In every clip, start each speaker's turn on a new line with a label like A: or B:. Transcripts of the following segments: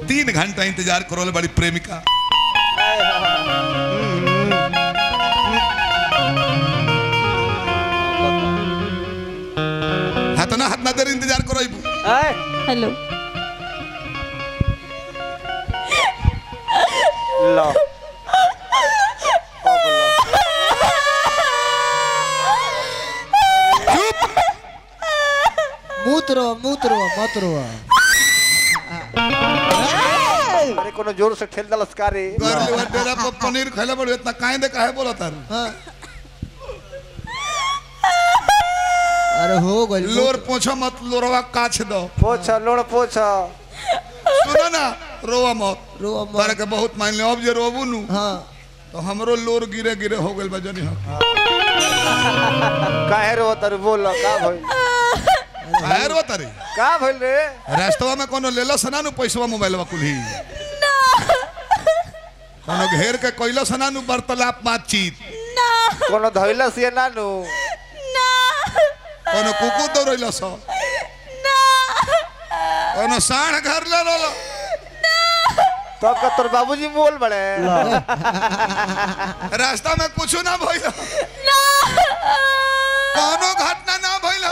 A: तीन घंटा इंतजार करोल बड़ी प्रेमिका हाथ ना हाथ ना देर इंतजार करो
B: आए
C: हेलो
B: लो अब लो
A: चुप
D: मूत्र मूत्र मूत्र
B: अरे कोनो जोर से ठेल दलस का रे
A: कर ले वो डेरा पर पनीर खैले बड़े इतना काहे दे काहे बोला तार
D: हाँ अरे हो गइल
A: लोर पोछो मत लोरवा काछ दो
B: पोछ लोड़ पोछ
A: सुनो ना रोवा मत
D: रो
A: तारे के बहुत मान ले अब जे रोबू नु
D: हाँ
A: तो हमरो लोर गिरे गिरे हो गइल बा जनी हम
B: काहे रो तर बोल का भइल
A: काहे रो तारे
B: का भइल रे
A: रास्तवा में कोनो लेलो सना नु पैसवा मोबाइलवा कुल्ही कोनो घेर के कोइलो सना नु वार्तालाप बातचीत
B: कोनो धइलस ये नानू
A: कोनो कुकु दौड़ैलो सो कोनो साढ़ घर ले लो
B: तब का तोर बाबूजी बोल बड़े
A: रास्ता में कुछ ना भइल कोनो घटना ना भइल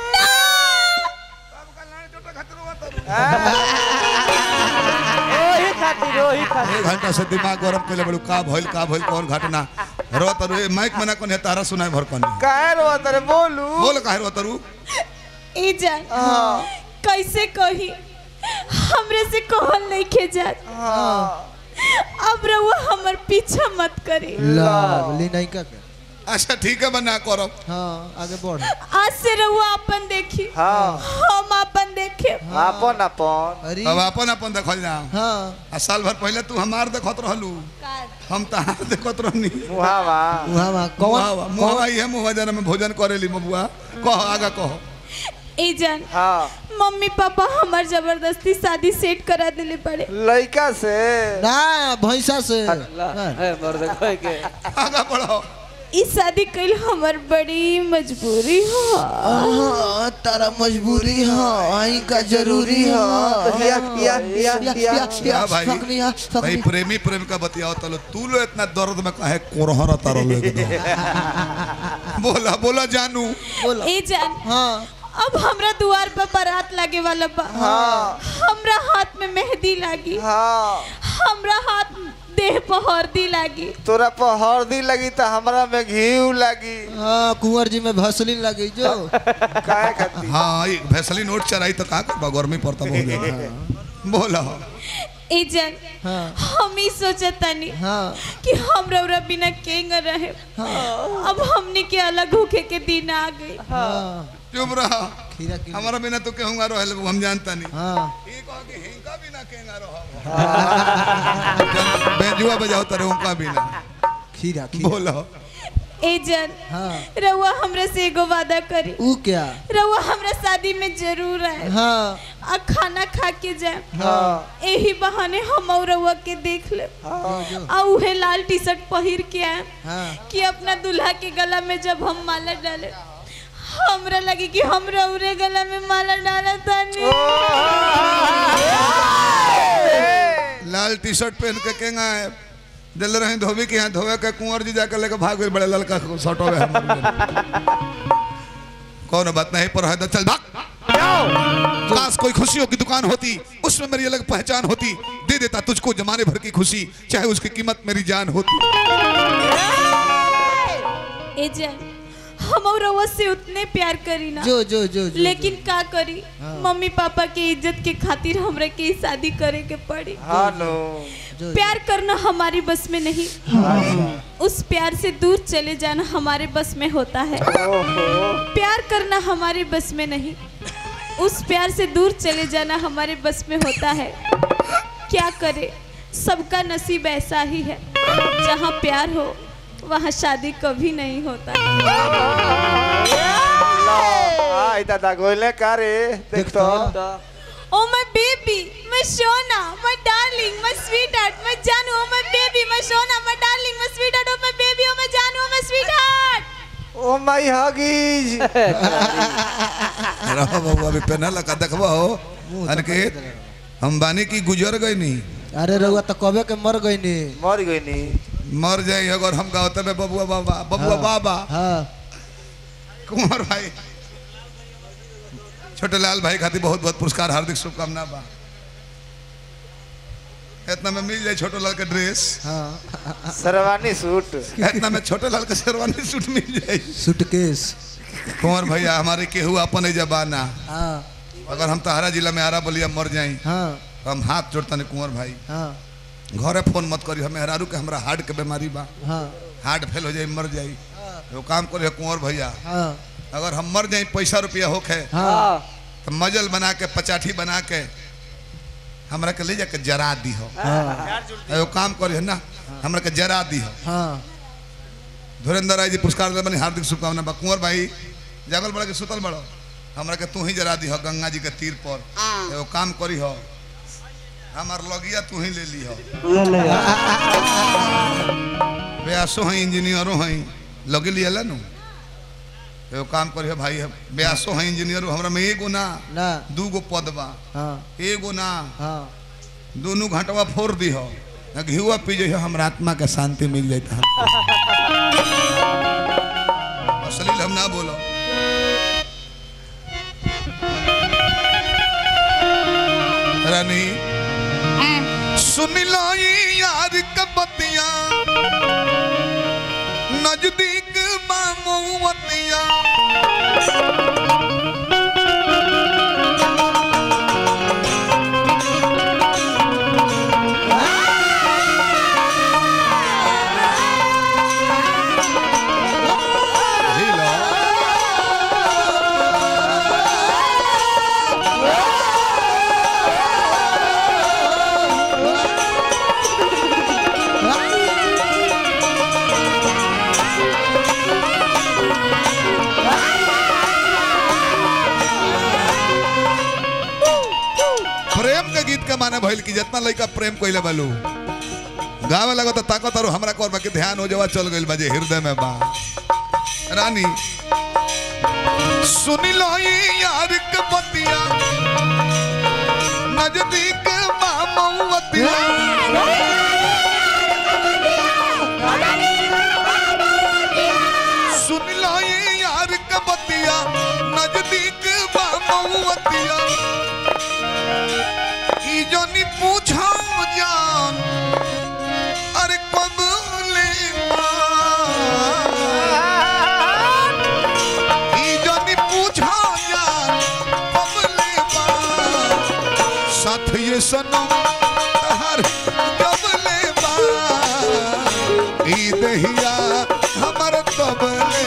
B: ओही खातिर ओही खातिर
A: एक घंटा से दिमाग गरम कइले बड़ू का भइल का भइल कौन घटना रो तरु ए माइक में ना कोने तारा सुनाए भर कोने
B: काहे रो तर बोलू
A: बोल काहे रो तरु
C: ई जान कैसे कही हमरे से कहल नहीं खे जात अब रहुआ हमर पीछा मत करी
D: लवली नहीं का के
A: अच्छा ठीक है बना करो
D: हाँ आगे बढ़
C: आज से रहुआ अपन देखी
B: हाँ
C: हम अपन देखे
B: अपन अपन
D: अरे
A: अब अपन अपन देखल जा
D: हाँ
A: आ साल भर पहले तू हमार देखत रहलू हम तहार देखत रहनी
B: मुहावा
D: वहाँ वहाँ कौन
A: मुहावा मुहावा इहे मुहावा जना में भोजन करेली बबुआ कह आगा कह
C: ई जान
B: हाँ
C: मम्मी पापा हमार जबरदस्ती शादी सेट करा दिले पड़े
B: लड़का से
D: ना भैंसा से
A: आगा बढ़ो
C: ई शादी कइल हमर बड़ी मजबूरी हो
D: हाँ, तारा मजबूरी है आई का जरूरी है
B: पिया पिया पिया पिया
A: हाँ भाई
D: फकनी है,
A: भाई
D: फकनी।
A: प्रेमी प्रेम का बतियाओ तलो तू लो इतना दर्द में काहे कोरहरा तारो लो एकदम बोला बोला जानू
D: बोलो
C: ए जान
D: हाँ
C: अब हमरा दुआर पर बारात लागे वाला बा
B: हाँ।
C: हमरा हाथ में मेहंदी लागी
B: हाँ
C: हमरा हाथ देह पर हल्दी लागी
B: तोरा पर हल्दी लगी तो हमरा में घी लगी
D: हाँ कुंवर जी में भसलिन लगी जो
B: काहे खातिर
A: हाँ ये भैसली नोट चराई तो का करबा गर्मी पड़ता बहुत ज्यादा बोला
C: ए जान
D: हाँ
C: हम ही सोचतानी
D: हाँ
C: कि हम रौरा बिना केंग रहे अब हमने के अलग होके के दिन आ गई
D: हाँ
A: चुप रहा
D: खीरा की
A: हमारा बिना तो कहूंगा रहल हम जानता नहीं
D: हाँ
A: ये कहो कि हिंका बिना केंगा रहो बेजुआ बजाओ तरे उनका बिना
D: खीरा खीरा
A: बोलो
C: ए जान
D: हाँ
C: रउआ हमरा से एगो वादा करी
D: ऊ क्या
C: रउआ हमरा शादी में जरूर आए
D: हाँ
C: आ खाना खा के जाए
B: हाँ
C: यही बहाने हम और रउआ के देख ले
D: जो
C: आ उहे लाल टी शर्ट पहिर के आए
D: हाँ
C: कि अपना दूल्हा के गला में जब हम माला डाले हमरा लगी कि हम रउरे गला में माला डाला तानी
A: लाल टी शर्ट पहन के केंगा है दिल रहे धोबी के यहाँ धोवे के कुंवर जी जाकर लेके भाग गए बड़े ललका शर्ट हो कौन बात नहीं पर है तो चल भाग काश कोई खुशियों की दुकान होती उसमें मेरी अलग पहचान होती दे देता तुझको जमाने भर की खुशी चाहे उसकी कीमत मेरी जान होती
C: ए जान हम और रउआ से उतने प्यार करी ना
D: जो जो जो जो
C: लेकिन का करी मम्मी पापा के इज्जत के खातिर हमरा के ई शादी करे के पड़ी
B: हेलो
D: जो
C: प्यार करना हमारी बस में नहीं उस प्यार से दूर चले जाना हमारे बस में होता है
B: ओहो
C: प्यार करना हमारे बस में नहीं उस प्यार से दूर चले जाना हमारे बस में होता है क्या करे सबका नसीब ऐसा ही है जहाँ प्यार हो वहाँ शादी कभी नहीं होता
B: आई दादा गोले का रे देख तो
C: ओ माय बेबी मैं सोना मैं डार्लिंग मैं स्वीट हार्ट मैं जानू ओ माय बेबी मैं सोना मैं डार्लिंग मैं sweetheart oh my baby ओ मैं जानू ओ मैं स्वीट हार्ट
B: ओ माय हगीज
A: रहो बाबू अभी पहना लगा देखबो हो अनके हम बानी की गुजर गए नहीं
D: अरे रउआ तो कबे के मर गई नी
B: मर गई नी
A: मर जाए अगर हम गावते में बबुआ बाबा बबुआ बाबा
D: हाँ
A: कुंवर भाई छोटे लाल भाई खातिर बहुत बहुत पुरस्कार हार्दिक शुभकामना बा इतना में मिल जाए छोटे लाल के ड्रेस
D: हाँ
B: सरवानी सूट
A: इतना में छोटे लाल के शेरवानी सूट मिल जाए
D: सूटकेस
A: कुंवर भैया हमारे केहू अपन है जबाना
D: हाँ
A: अगर हम तहारा जिला में आरा बलिया मर जाई
D: हाँ
A: हम हाथ जोड़ता नहीं कुंवर भाई
D: हाँ
A: घरे फोन मत करी हमें हरारू के हमरा हार्ट के बीमारी बा
D: हाँ
A: हार्ट फेल हो जाई मर जाई वो काम करी कुंवर भैया
D: हाँ
A: अगर हम मर जाई पैसा रुपया होखे
D: हाँ
A: तो मजल बना के पचाठी बना के हमरा के ले जाके जरा दी हो
D: हाँ
A: एगो काम करी ना हमरा के जरा दी हो
D: हाँ
A: धुरेंद्र राय जी पुरस्कार दे बनी हार्दिक शुभकामना बा कुंवर भाई जागल बड़ा के सुतल बड़ो हमरा के तू ही जरा दी हो गंगा जी के तीर पर एगो काम करी हो हमार लगिया तू ही ले ली हो ब्यासो हैं इंजीनियरो हैं लगे लिया ला नु एगो काम करी हो भाई ब्यासो हैं इंजीनियरो हमरा में एगो ना
D: ना
A: दू गो पद बा
D: हाँ
A: एगो ना
D: हाँ
A: दोनों घंटवा फोड़ दी हो घियुआ पी जाइए हमरा आत्मा के शांति मिल जाता है अश्लील हम ना बोलो रानी सुन लो ये यार कबतिया नजदीक मामूवतिया Hilo. प्रेम के गीत के माने भइल की जितना लड़का प्रेम कइले बालू गावे लगो तो ताकत और हमरा कोर बाकी ध्यान हो जावा चल गइल बाजे हृदय में बा रानी सुन लो ये यार के बतिया नजदीक मामवतिया सुन लो ये यार के बतिया नजदीक मामवतिया ई जनी पूछो जान अरे कब ले ई जनी पूछो जान कब ले साथ ये सनम हर कब ले ई दहिया हमर तब ले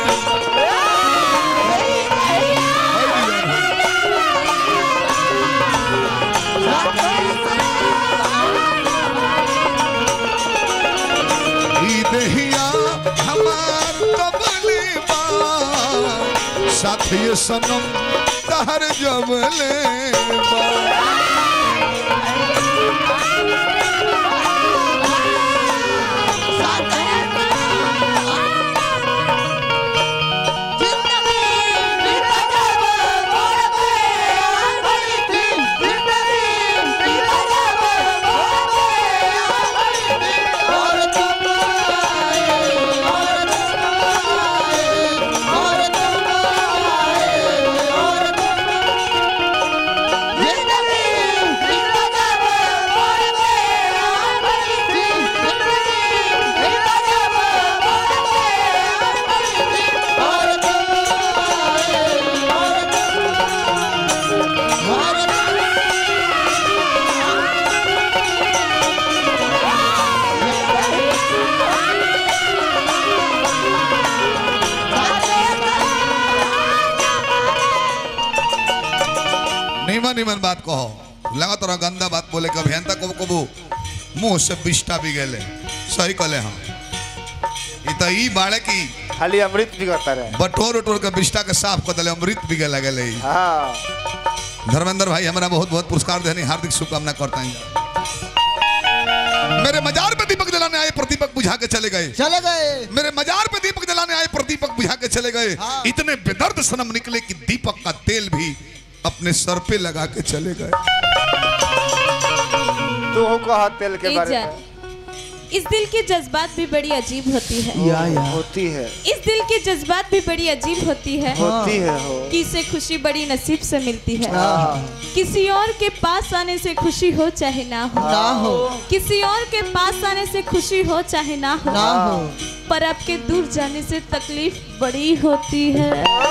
A: ई दहिया हमार तबले बा साथ ये सनम तहर जबले बा निमन निमन बात कहो लगा तोरा गंदा बात बोले कभी हन तक कबो मुंह से बिष्टा भी गेले सही कहले हम ई त ई बाड़े की
B: खाली अमृत भी करता रहे
A: बटोर उटोर के बिष्टा के साफ कर दिले अमृत भी गेले गेले ई।
B: हाँ
A: धर्मेंद्र भाई हमारा बहुत बहुत पुरस्कार देने हार्दिक शुभकामना करता हूँ मेरे मजार पे दीपक जलाने आए प्रदीपक बुझा के चले गए
D: चले गए
A: मेरे मजार पे दीपक जलाने आए प्रदीपक बुझा के चले गए
D: हाँ।
A: इतने बेदर्द सनम निकले कि दीपक का तेल भी अपने सर पे लगा के चले गए
B: तू कहा तेल के
C: ए
B: बारे
C: जान,
B: में
C: इस दिल की जज्बात भी बड़ी अजीब होती है
D: या या
B: होती है
C: इस दिल की जज्बात भी बड़ी अजीब होती है
B: होती है हो
C: कि इसे खुशी बड़ी नसीब से मिलती है
B: हाँ
C: किसी और के पास आने से खुशी हो चाहे ना हो
D: ना हो
C: किसी और के पास आने से खुशी हो चाहे ना हो
D: ना हो
C: पर आपके दूर जाने से तकलीफ बड़ी होती है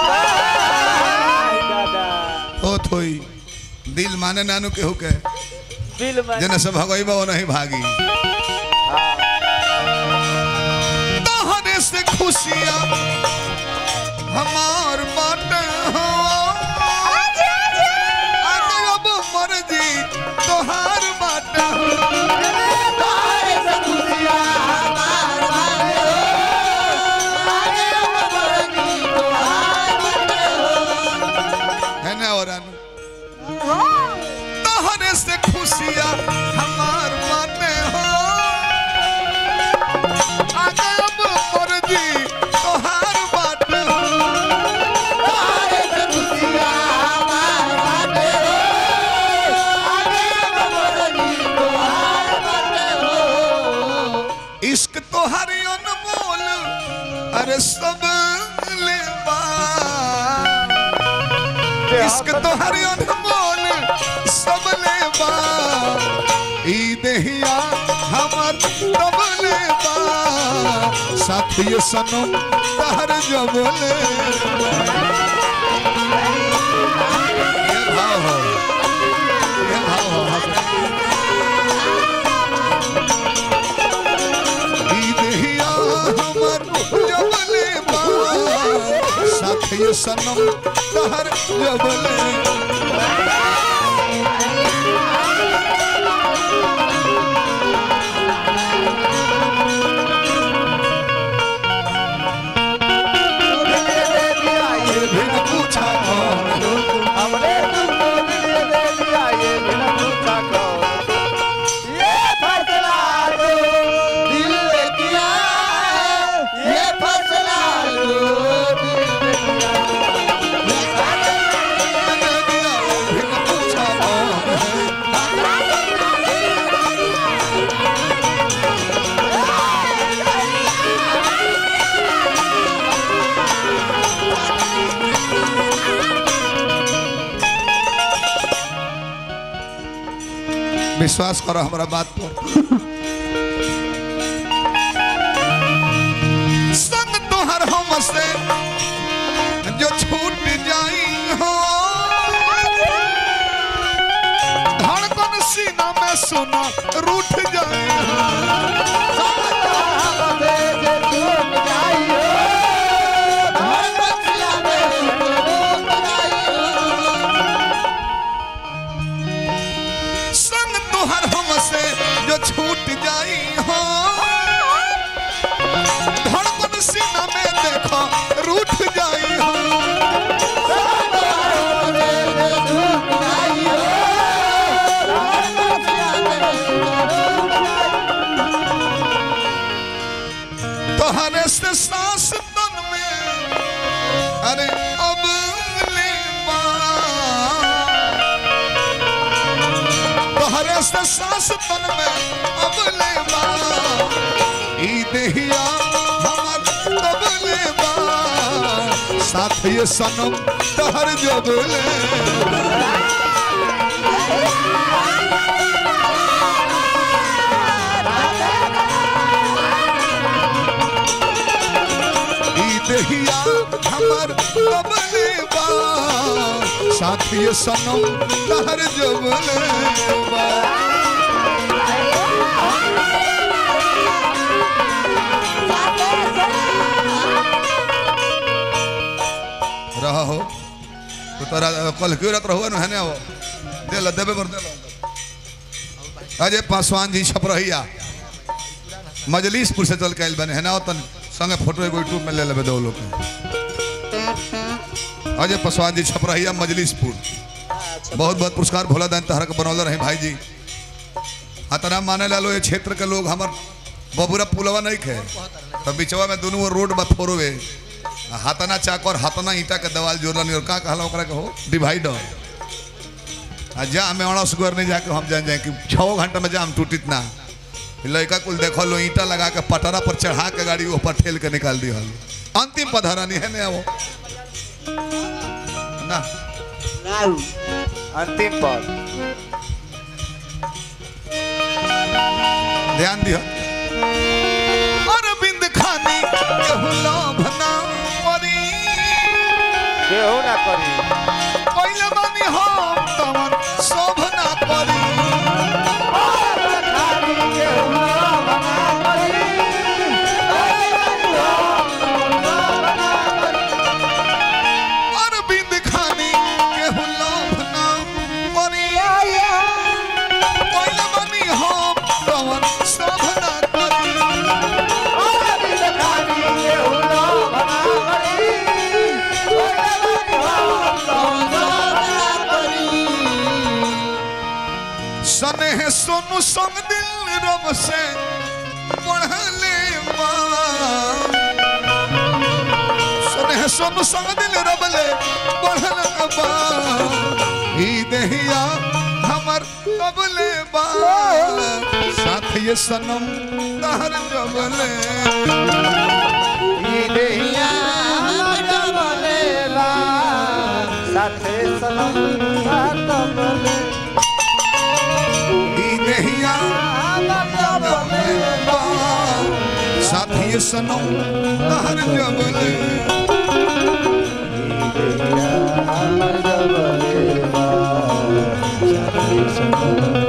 B: दादा
A: ओ थोई दिल माने नानू के हुके
B: दिल में
A: जना से भगई वो नहीं भागी तोहरे से खुशियां हमार बाटे हो आगे अब मर्जी तोहार बाटे हो है ना और अनु तोहरे से खुशियां हमार बाटे हो आगे अब मर्जी तोहार बाटे हो इश्क तोहारी अनमोल अरे सब लेबा इश्क तोहारी अनमोल सब लेबा ई देहिया हमर तब लेबा साथी सनम तहर जब लेबा ये भाव हो ये भाव हो ई देहिया हमर जबले बा साथी सनम तहर जबले बिन पूछा कौन
B: हमने तुमको दिल दे दिया ये बिना पूछा कौन ये फैसला जो दिल ने किया ये फैसला जो दिल ने किया
A: दे दिया बिन पूछा कौन विश्वास करो हमारा बात पर संग तोहर हम से जो छूट जाई हो धड़कन सीना में सुना रूठ जाई हो संग तोहर हम से जो छूट जाई हो धड़कन सीना में देखो रूठ जाई हो तोहरे से सांस तन में अरे अब ले बा तोहरे से सांस तन में अब ले बा ई देहिया हमर तब ले बा साथ ये सनम तहर जब ले ई देहिया हमर तब ले बा साथ ये सनम तहर जब ले बा रहा हो तो तोरा कल क्यों रात रहुआ है ना वो दे ला देबे कर दे ला अजय पासवान जी छपरहिया मजलिसपुर से चल के आइल बने है ना तन संगे फोटो एगो यूट्यूब में ले लेबे दो लोग के। अजय पासवान जी छपरहिया मजलिसपुर बहुत बहुत पुरस्कार भोला दान तहरा के बनौले रहे भाई जी अतना माने ला लो ये क्षेत्र के लोग हमर बबुरा पुलवा नहीं खे तो बिचवा में दोनों रोड बा फोरवे हाथना चाक और हाथना ईटा के दवाल जोड़ला नहीं और का कहला ओकरा के हो डिवाइडर आ जाम में अड़स गुर नहीं जाके हम जान जाए कि छः घंटा में जाम टूटित ना लड़का कुल देखो लो ईटा लगा के पटरा पर चढ़ा के गाड़ी ऊपर ठेल के निकाल दी हल अंतिम पधरानी है ना वो ना
B: अंतिम पद
A: ध्यान दियो अरविंद खानी केहू लोभ ना परी
B: केहू ना करी
A: पहिले बानी हम तमन शोभ ना परी अरविंद खानी केहू लोभ ना परी पहिले बानी हम तमन शोभ ना परी सनेह सोनू संग दिल रब से पढ़ले सनेह सोनू संग दिल रब ले पढ़ल बा ई देहिया हमर कबले बा साथ ये सनम तहर जबले
B: ई देहिया साथे सनम साथ बोले
A: ई देहिया कबले बा साथ ये सनम तहर जबले
B: हमर जबले बा साथे सनम